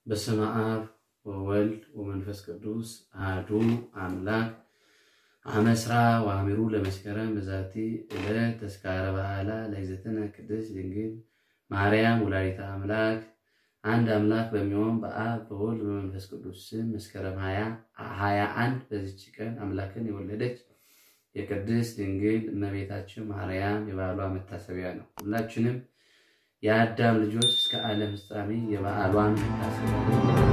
በስመ አብ ወወልድ ወመንፈስ ቅዱስ አሐዱ አምላክ አመስራ ወአሚሩ ለመስከረም በዛቲ ዕለት ተስካረ በዓላ ለእግዝእትነ ቅድስት ድንግል ማርያም ወላዲተ አምላክ አንድ አምላክ በሚሆን በአብ በወልድ በመንፈስ ቅዱስ ስም መስከረም ሀያ አንድ በዚች ቀን አምላክን የወለደች የቅድስት ድንግል እመቤታችን ማርያም የበዓሏ መታሰቢያ ነው። ሁላችንም የአዳም ልጆች እስከ ዓለም ፍጻሜ የበዓሏን መታሰቢያ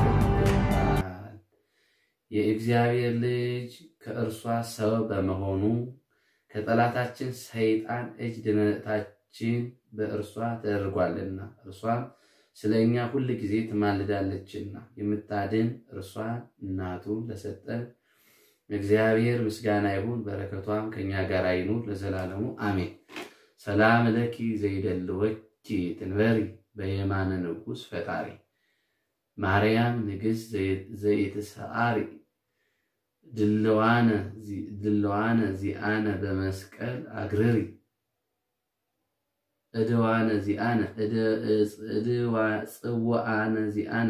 የእግዚአብሔር ልጅ ከእርሷ ሰው በመሆኑ ከጠላታችን ሰይጣን እጅ ድነታችን በእርሷ ተደርጓልና እርሷም ስለ እኛ ሁል ጊዜ ትማልዳለችና የምታድን እርሷን እናቱን ለሰጠን እግዚአብሔር ምስጋና ይሁን፣ በረከቷም ከእኛ ጋር ይኑር ለዘላለሙ አሜን። ሰላም ለኪ ዘይደልወኪ ትንበሪ በየማነ ንጉሥ ፈጣሪ ማርያም ንግሥት ዘይትሰዓሪ ድልዋነ ዚአነ በመስቀል አግርሪ እድዋነ ዚአነ ጽዋአነ ዚአነ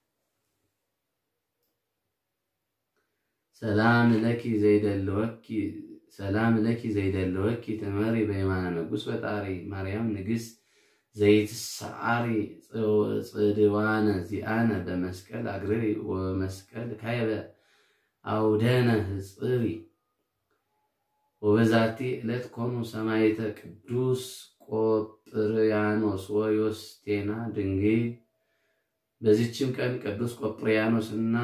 ሰላም ለኪ ዘይደልወኪ ሰላም ለኪ ዘይደልወኪ ትመሪ በየማነ ንጉሥ ፈጣሪ ማርያም ንግሥት ዘይትሰዓሪ ጽድዋነ ዚአነ በመስቀል አግርሪ ወመስቀል ካይበ አውደነ ህፅሪ ወበዛቲ ዕለት ኮኑ ሰማዕተ ቅዱስ ቆጵርያኖስ ወዮስቴና ድንግል። በዚችም ቀን ቅዱስ ቆጵርያኖስ እና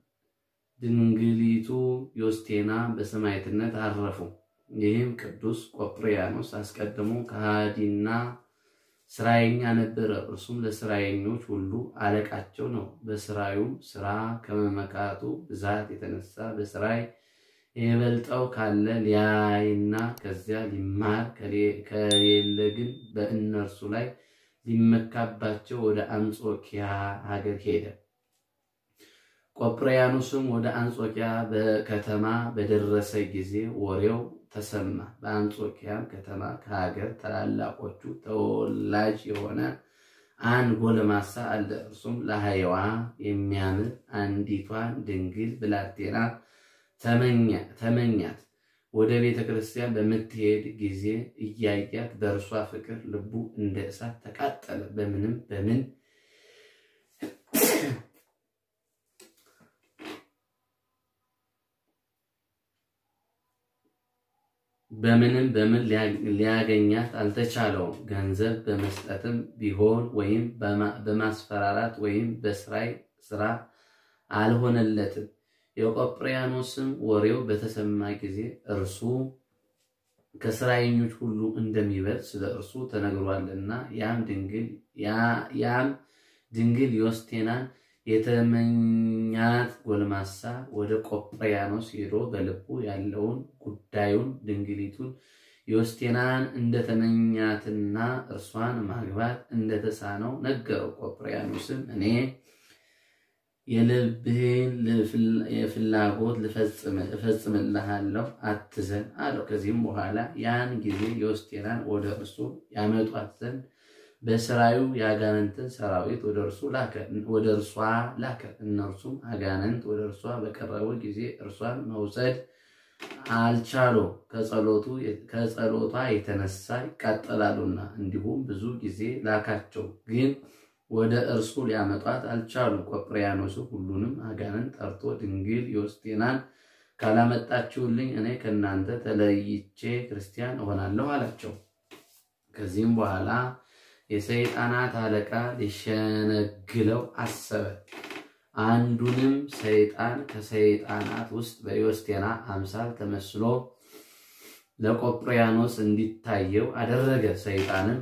ድንግሊቱ ዮስቴና በሰማዕትነት አረፉ። ይህም ቅዱስ ቆጵርያኖስ አስቀድሞ ከሃዲና ስራየኛ ነበረ። እርሱም ለስራየኞች ሁሉ አለቃቸው ነው። በስራዩም ስራ ከመመካቱ ብዛት የተነሳ በስራይ የበልጠው ካለ ሊያይና ከዚያ ሊማር ከሌለ ግን በእነርሱ ላይ ሊመካባቸው ወደ አንጾኪያ ሀገር ሄደ። ቆጵርያኖስም ወደ አንጾኪያ ከተማ በደረሰ ጊዜ ወሬው ተሰማ። በአንጾኪያም ከተማ ከሀገር ታላላቆቹ ተወላጅ የሆነ አንድ ጎለማሳ አለ። እርሱም ለሀየዋ የሚያምር አንዲቷን ድንግል ብላቴና ተመኛት። ወደ ቤተ ክርስቲያን በምትሄድ ጊዜ እያያት በእርሷ ፍቅር ልቡ እንደ እሳት ተቃጠለ። በምንም በምን በምንም በምን ሊያገኛት አልተቻለውም። ገንዘብ በመስጠትም ቢሆን ወይም በማስፈራራት ወይም በስራይ ስራ አልሆነለትም። የቆጵርያኖስም ወሬው በተሰማ ጊዜ እርሱ ከስራየኞች ሁሉ እንደሚበልጥ ስለ እርሱ ተነግሯልና ያም ድንግል ዮስቴናን የተመኛት ጎልማሳ ወደ ቆጵርያኖስ ሄዶ በልቡ ያለውን ጉዳዩን ድንግሊቱን ዮስቴናን እንደተመኛትና እርሷን ማግባት እንደተሳነው ነገረው። ቆጵርያኖስም እኔ የልብህን የፍላጎት እፈጽምልሃለሁ፣ አትዘን አለው። ከዚህም በኋላ ያን ጊዜ ዮስቴናን ወደ እርሱ ያመጧት ዘንድ በስራዩ የአጋንንትን ሰራዊት ወደ እርሷ ላከ። እነርሱም አጋንንት ወደ እርሷ በቀረቡ ጊዜ እርሷን መውሰድ አልቻሉ፣ ከጸሎቷ የተነሳ ይቃጠላሉና። እንዲሁም ብዙ ጊዜ ላካቸው፣ ግን ወደ እርሱ ሊያመጧት አልቻሉ። ቆጵርያኖስ ሁሉንም አጋንንት ጠርቶ ድንግል ዮስቴናን ካላመጣችሁልኝ እኔ ከእናንተ ተለይቼ ክርስቲያን እሆናለሁ አላቸው። ከዚህም በኋላ የሰይጣናት አለቃ ሊሸነግለው አሰበ። አንዱንም ሰይጣን ከሰይጣናት ውስጥ በዮስቴና አምሳል ተመስሎ ለቆጵርያኖስ እንዲታየው አደረገ። ሰይጣንም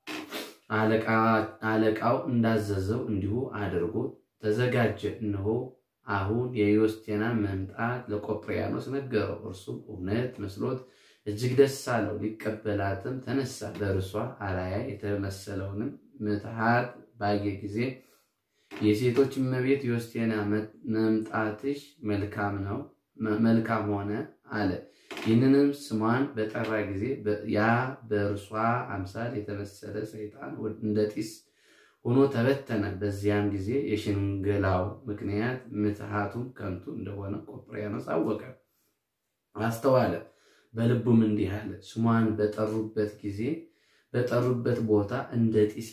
አለቃው እንዳዘዘው እንዲሁ አድርጎ ተዘጋጀ። እነሆ አሁን የዮስቴናን መምጣት ለቆጵርያኖስ ነገረው። እርሱም እውነት መስሎት እጅግ ደስ አለው። ሊቀበላትም ተነሳ። በእርሷ አራያ የተመሰለውንም ምትሃት ባየ ጊዜ የሴቶች እመቤት ዮስቴና መምጣትሽ መልካም ነው መልካም ሆነ አለ። ይህንንም ስሟን በጠራ ጊዜ ያ በእርሷ አምሳል የተመሰለ ሰይጣን እንደ ጢስ ሆኖ ተበተነ። በዚያም ጊዜ የሽንገላው ምክንያት ምትሃቱም ከንቱ እንደሆነ ቆጵርያኖስ አወቀ፣ አስተዋለ። በልቡም እንዲህ አለ፣ ስሟን በጠሩበት ጊዜ በጠሩበት ቦታ እንደ ጢስ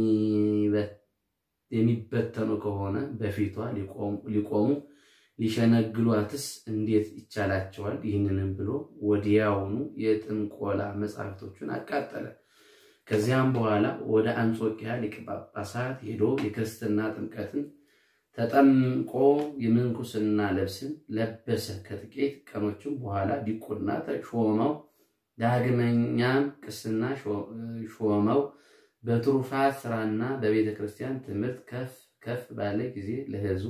የሚበተኑ ከሆነ በፊቷ ሊቆሙ ሊሸነግሏትስ እንዴት ይቻላቸዋል? ይህንንም ብሎ ወዲያውኑ የጥንቆላ መጻሕፍቶቹን አቃጠለ። ከዚያም በኋላ ወደ አንጾኪያ ሊቀ ጳጳሳት ሄዶ የክርስትና ጥምቀትን ተጠምቆ የምንኩስና ልብስን ለበሰ። ከጥቂት ቀኖችም በኋላ ዲቁና ተሾመው። ዳግመኛም ቅስና ሾመው። በትሩፋት ስራና በቤተ ክርስቲያን ትምህርት ከፍ ከፍ ባለ ጊዜ ለሕዝቡ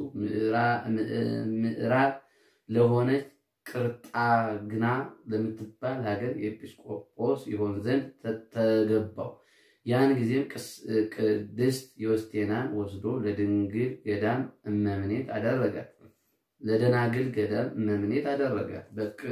ምዕራብ ለሆነች ቅርጣግና ለምትባል ሀገር ኤጲስቆጶስ ይሆን ዘንድ ተገባው። ያን ጊዜም ቅድስት ዮስቴናን ወስዶ ለድንግል ገዳም እመምኔት አደረጋት። ለደናግል ገዳም እመምኔት አደረጋት።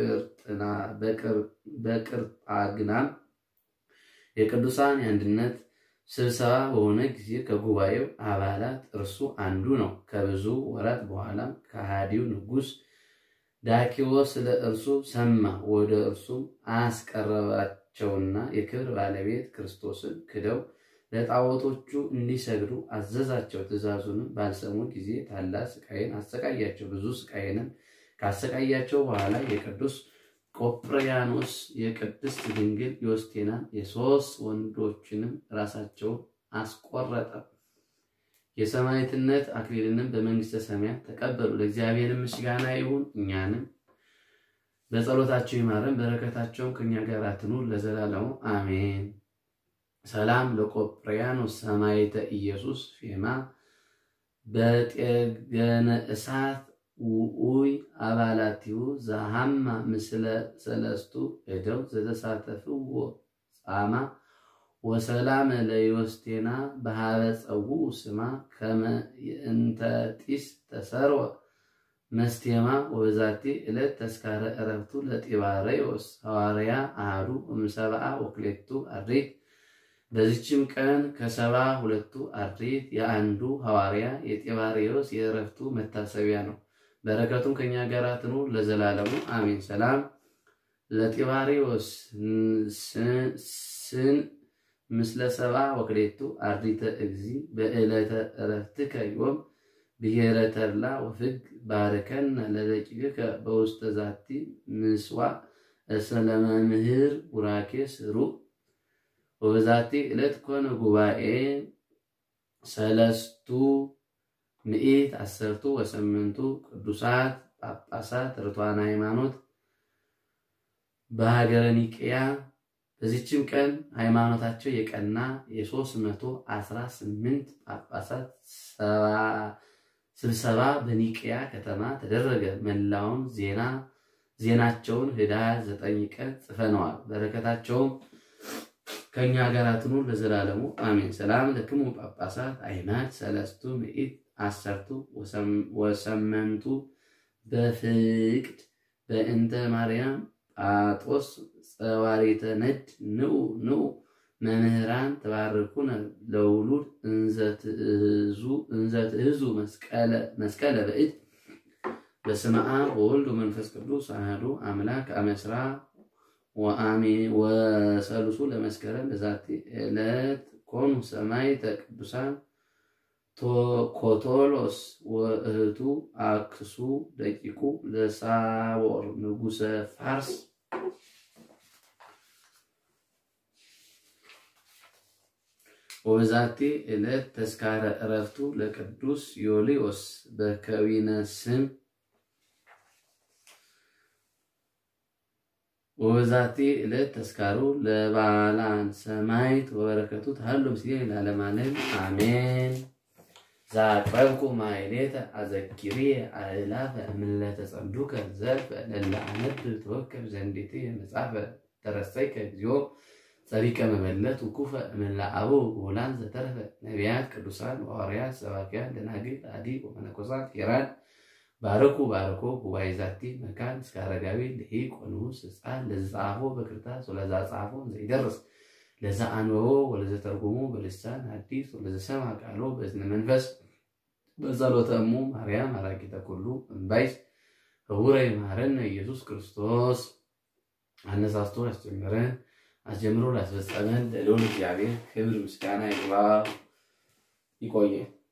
በቅርጣግናም የቅዱሳን የአንድነት ስብሰባ በሆነ ጊዜ ከጉባኤው አባላት እርሱ አንዱ ነው። ከብዙ ወራት በኋላም ከሃዲው ንጉሥ ዳኪዎስ ስለ እርሱ ሰማ። ወደ እርሱም አስቀረባቸውና የክብር ባለቤት ክርስቶስን ክደው ለጣዖቶቹ እንዲሰግዱ አዘዛቸው። ትእዛዙንም ባልሰሙ ጊዜ ታላቅ ስቃይን አሰቃያቸው። ብዙ ስቃይንም ካሰቃያቸው በኋላ የቅዱስ ቆጵርያኖስ የቅድስት ድንግል ዮስቴናን የሶስት ወንዶችንም ራሳቸውን አስቆረጠ። የሰማዕትነት አክሊልንም በመንግስተ ሰማያት ተቀበሉ። ለእግዚአብሔር ምስጋና ይሁን፣ እኛንም በጸሎታቸው ይማረን፣ በረከታቸውም ከእኛ ጋር ትኑር ለዘላለሙ አሜን። ሰላም ለቆጵርያኖስ ሰማዕተ ኢየሱስ ፌማ በጤገነ እሳት ውኡይ አባላቲሁ ዘሃማ ምስለ ሰለስቱ እደው ዘተሳተፍዎ ጻማ ወሰላም ለዮስቴና በሃበ ጸውኡ ስማ ከመ እንተ ጢስ ተሰርወ መስቴማ ወበዛቲ ዕለት ተስካረ ዕረፍቱ ለጢባሬዎስ ሐዋርያ አሐዱ እምሰብአ ወክሌቱ አርድእት። በዚችም ቀን ከሰባ ሁለቱ አርድእት የአንዱ ሐዋርያ የጢባሬዎስ የዕረፍቱ መታሰቢያ ነው። በረከቱም ከኛ ጋር ትኑር ለዘላለሙ አሜን። ሰላም ለጢባሬዎስ ስን ምስለ ሰብአ ወክሌቱ አርዲተ እግዚ በዕለተ ዕረፍትከ ዮም ብሔረ ተድላ ወፍግ ባርከነ ለደቂቅከ በውስተ ዛቲ ምስዋዕ እሰለመምህር ቡራኬ ስሩዕ ወበዛቲ ዕለት ኮነ ጉባኤ ሰለስቱ ምኢት አሰርቱ ወሰምንቱ ቅዱሳት ጳጳሳት ርቱዓነ ሃይማኖት በሀገረ ኒቅያ። በዚችም ቀን ሃይማኖታቸው የቀና የሦስት መቶ አስራ ስምንት ጳጳሳት ስብሰባ በኒቅያ ከተማ ተደረገ። መላውን ዜና ዜናቸውን ኅዳር ዘጠኝ ቀን ጽፈነዋል። በረከታቸውም ከእኛ ጋር ትኑር ለዘላለሙ አሜን። ሰላም ለክሙ ጳጳሳት አይማድ ሰለስቱ ምኢት አሰርቱ ወሰመንቱ በፍቅድ በእንተ ማርያም ጳጦስ ጸዋሪተ ነድ ንዑ ንዑ መምህራን ተባርኩነ ለውሉድ እንዘ ትእዙ መስቀለ በእድ በስመ አብ ወወልድ ወመንፈስ ቅዱስ አሐዱ አምላክ አመስራ ወሰሉሱ ለመስከረም በዛቲ ዕለት ኮኑ ሰማዕተ ቅዱሳን ኮቶሎስ ወእህቱ አክሱ ደቂቁ ለሳቦር ንጉሰ ፋርስ ወበዛቲ ዕለት ተስካረ ዕረፍቱ ለቅዱስ ዮልዮስ በከዊነ ስም ወበዛቲ ዕለት ተስካሩ ለባላን ሰማዕት ወበረከቱ ተሃሉ ምስሌ ለዓለመ ዓለም አሜን። ዛቅረብኩ ማሕሌተ አዘኪርየ አእላፈ እምለተ ጸምዱከ ዘልፈ ለእለ አነብብ ተወከፍ ዘንዴቴ መጽሐፈ ተረሰይከ እግዚኦ ጸሪቀ መበለት ውኩፈ እምእለ አበው ውላን ዘተረፈ ነቢያት ቅዱሳን ሐዋርያት ሰባክያን ደናግል አዲ ወመነኮሳት ሄራን ባረኩ ባረኮ ጉባኤ ዛቲ መካን እስከ አረጋዊ ልሂቅ ወንዑስ ሕፃን ለዝጸሐፎ በክርታስ ወለዛ ጸሐፎ ዘይደርስ ለዛ አንበቦ ወለዘ ተርጉሞ በልሳን ሐዲስ ወለዘ ሰምዐ ቃሎ በእዝነ መንፈስ በጸሎተ እሙ ማርያም አራቂተ ኩሉ እምባይስ ህቡረ ይምሃረነ ኢየሱስ ክርስቶስ አነሳስቶ ያስጀመረን አስጀምሮ ላስፈጸመን ለልዑል እግዚአብሔር ክብር ምስጋና ይግባው። ይቆየ